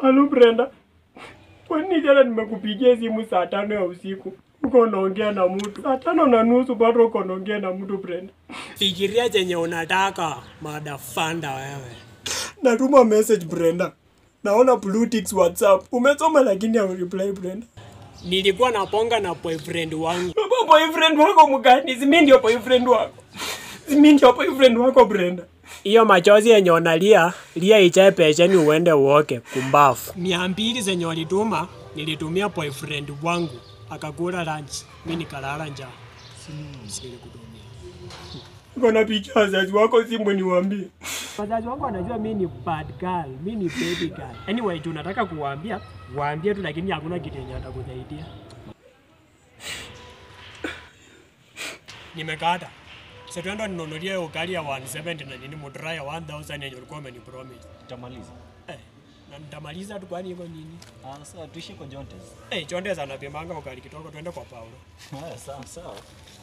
Halo Brenda, kwani jana nimekupigia simu saa tano ya usiku uko unaongea na mtu saa tano na nusu bado uko unaongea na mtu Brenda? Fikiria chenye unataka madafanda wewe. Natuma message Brenda, naona blue ticks WhatsApp. Umesoma lakini au reply Brenda. Nilikuwa naponga na boyfriend wangu. Baba boyfriend wako mgani? Si mimi ndio boyfriend wako. Si mimi ndio boyfriend wako Brenda. Hiyo machozi yenye unalia, lia ichae pesheni uende uoke kumbafu. Mia mbili zenye walituma, nilitumia boyfriend wangu akakula lunch, mimi nikalala njaa. Silikutumia. Uko na picha wazazi wako simu niwaambie. Wazazi wangu wanajua mimi ni bad girl, mimi ni baby girl. Anyway, tunataka kuwaambia, waambie tu lakini hakuna kitu yenye atakusaidia. Nimekata. Sasa tuenda ninunulie ukali ya 170 na nini mudra ya 1000 yenye ulikuwa umenipromise. Utamaliza. Eh, na nitamaliza tu kwani hivyo nini? Ah, sawa tuishi kwa Jontes. Eh, chonde sana pimanga ukali kidogo tuende kwa Paulo. Haya, sawa sawa.